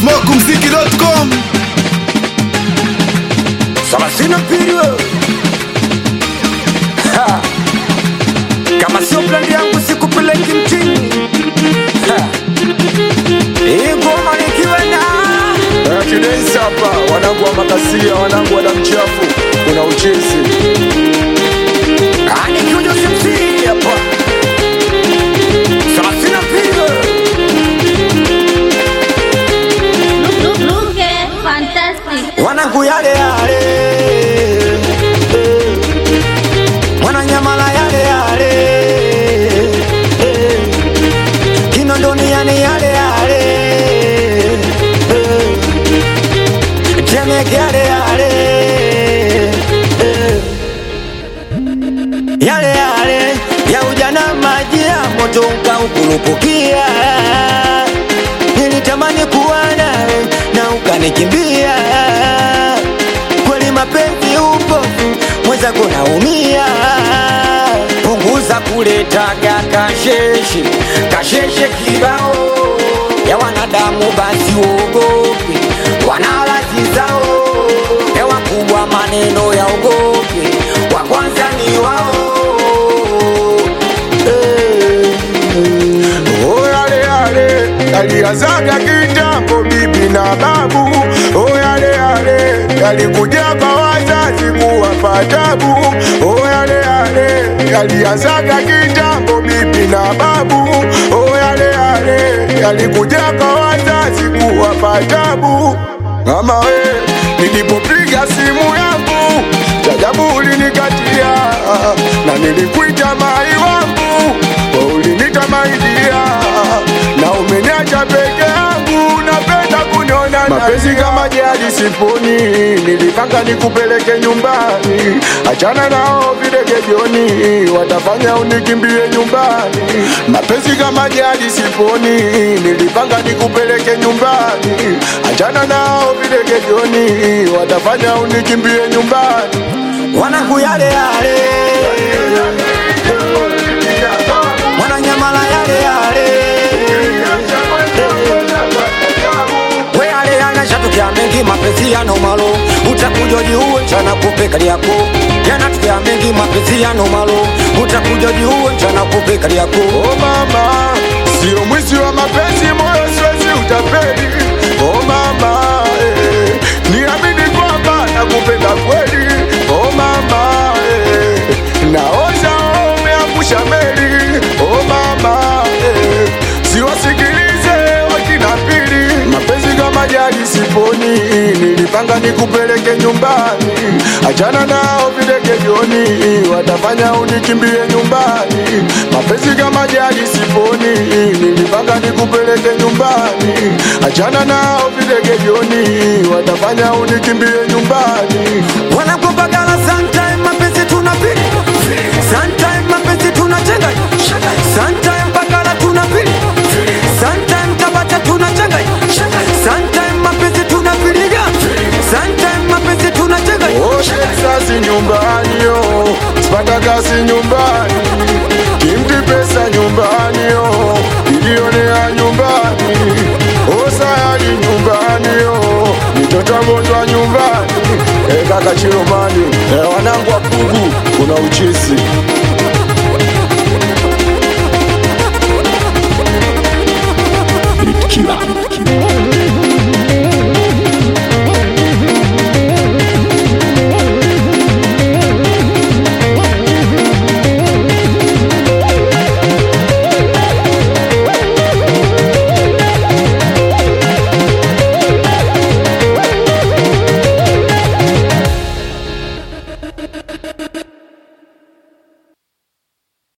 smokumziki.com Salasina period. Ha. Kama sio plani yangu sikupeleki mtini. Ha. Hii ngoma nikiwa na Kidensi hapa, wanangu wa makasia, wanangu wa damu chafu, kuna uchezi Ah, nikiwa Jose MC hapa. Salasina period. Look, look, look at fantastic. Wanangu yale yale. Eh. Mwananyamala yale yale. Eh. Kinondoni yale yale yale. Eh. Temeke yale yale. Eh. Yale yale ya ujana maji ya moto ukaukurupukia nilitamani kuwa nawe na ukanikimbia kweli mapenzi upofu mwenzako naumia punguza kuletaga kasheshe kasheshe kibao ya wanadamu basi uogope wanalazi zao ya wakubwa maneno ya ogope wa kwanza ni wao eh. Oh, yale yale yalianzaga kitambo, bibi na babu. Oh, yale yale yalikuja kwa wazazi kuwapa tabu. Oh, yale yale yalianzaga kitambo, bibi na babu. Oh, yale yale yalikuja kwa wazazi kuwapa tabu. Mama we, nilipopiga simu yangu jajabu ulinikatia, na nilikuita mai wangu wewe ulinita maidia, na umeniacha peke yangu, napenda kuniona mapenzi kama jadi siponi, nilipanga nikupeleke nyumbani, achana nao videge jioni, watafanya unikimbie nyumbani. Mapenzi kama jadi siponi, nilipanga nikupeleke nyumbani, achana nao videge jioni, watafanya unikimbie nyumbani. wanangu yale yale mwananyamala yale yale we yale yanashatokea mengi mapenzi yana malo utakuja jiuwe mchana kupe kali yako yanatokea mengi mapenzi yana malo utakuja jiuwe mchana kupe kali yako Oh mama, sio mwizi wa mapenzi, moyo siwezi utapeli. Oh mama, eh, niamini kwamba nakupenda kweli. Oh mama, eh, naoza umeangusha meli. Oh mama, eh, siwasikilize wakina pili. Mapenzi kama jadi siponi, nilipanga nikupeleke nyumbani, achana nao videge jioni, watafanya unikimbie nyumbani. Mapenzi kama jadi siponi, nilipanga nikupeleke nyumbani, achana nao videge jioni, watafanya unikimbie nyumbani. wanakupagala sometime mapenzi tunapili sometime mapenzi tunachenga sometime pagala tunapili sometime tabata tunachenga sometime mapenzi tunapiliga sometime mapenzi tunachenga Oshe sasi nyumbani yo, sipata kazi nyumbani, kimti pesa nyumbani yo, ilionea nyumbani, osayali nyumbani yo, mitoto mgonjwa nyumbani, e kaka Chiromani, e wanangu wa Pugu, kuna uchizi